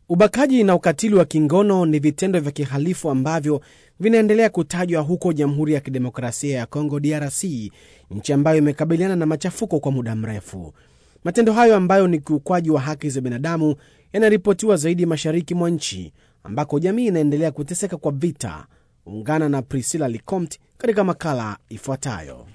Ubakaji na ukatili wa kingono ni vitendo vya kihalifu ambavyo vinaendelea kutajwa huko Jamhuri ya Kidemokrasia ya Kongo, DRC, nchi ambayo imekabiliana na machafuko kwa muda mrefu. Matendo hayo ambayo ni kiukwaji wa haki za binadamu yanaripotiwa zaidi mashariki mwa nchi ambako jamii inaendelea kuteseka kwa vita. Ungana na Priscilla Licomt katika makala ifuatayo.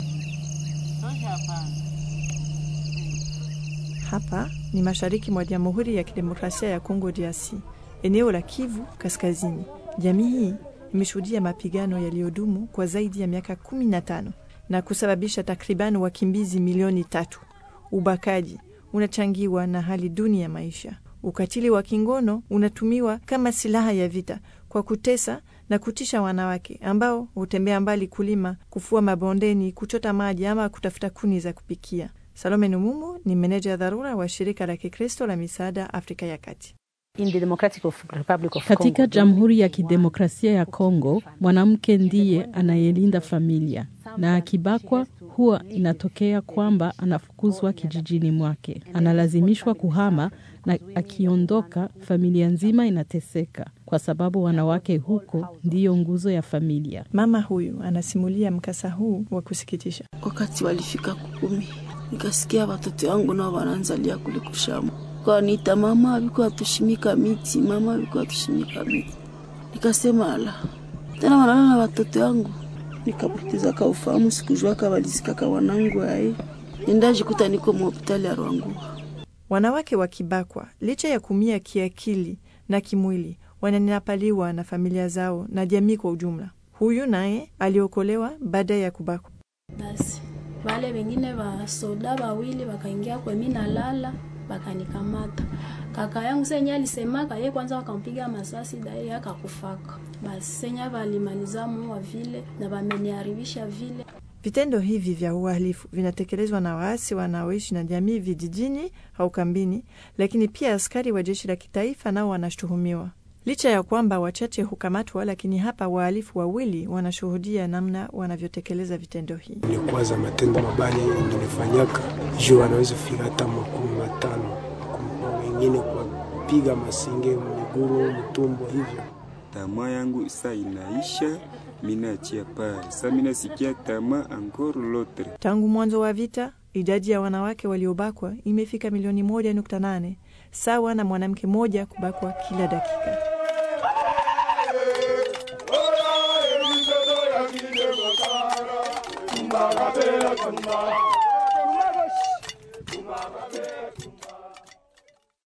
Hapa ni mashariki mwa Jamhuri ya Kidemokrasia ya Kongo DRC, eneo la Kivu Kaskazini. Jamii hii imeshuhudia mapigano yaliyodumu kwa zaidi ya miaka 15 na kusababisha takriban wakimbizi milioni tatu. Ubakaji unachangiwa na hali duni ya maisha. Ukatili wa kingono unatumiwa kama silaha ya vita kwa kutesa na kutisha wanawake ambao hutembea mbali kulima, kufua mabondeni, kuchota maji ama kutafuta kuni za kupikia. Salome Numumu ni meneja ya dharura wa shirika la Kikristo la misaada Afrika ya Kati. Katika Jamhuri ya Kidemokrasia ya Kongo, mwanamke ndiye anayelinda familia, na akibakwa huwa inatokea kwamba anafukuzwa kijijini mwake, analazimishwa kuhama, na akiondoka familia nzima inateseka, kwa sababu wanawake huko ndiyo nguzo ya familia. Mama huyu anasimulia mkasa huu wa kusikitisha. Wakati walifika kukumi, nikasikia watoto wangu nao wanaanzalia kule kushamba Kaniita mama, alikuwa atushimika miti, mama alikuwa atushimika miti. Nikasema ala, tena wanalala na watoto wangu, nikapoteza ka ufahamu, sikujua kabalizikaka wanangu aye, nendajikuta niko mhospitali ya Rwangua. Wanawake wakibakwa, licha ya kumia kiakili na kimwili, wananyapaliwa na familia zao na jamii kwa ujumla. Huyu naye aliokolewa baada ya kubakwa. Basi wale wengine wasoda wawili wakaingia kwemi nalala bakanikamata kaka yangu senye alisemaka ye kwanza, wakampiga masasi daye akakufaka. Basi senye valimaliza muwa vile na vameniharibisha vile. Vitendo hivi vya uhalifu vinatekelezwa na waasi wanaoishi na jamii vijijini au kambini, lakini pia askari wa jeshi la kitaifa nao wanashutumiwa. Licha ya kwamba wachache hukamatwa, lakini hapa wahalifu wawili wanashuhudia namna wanavyotekeleza vitendo hii. Ni kwanza matendo mabaya nilifanyaka juu wanaweza fika hata makumi matano, wengine kuwapiga masinge miguru, mtumbo hivyo. Tamaa yangu isa inaisha, minaachia pale sa minasikia tamaa ankoro lotre. Tangu mwanzo wa vita idadi ya wanawake waliobakwa imefika milioni moja nukta nane sawa na mwanamke mmoja kubakwa kila dakika.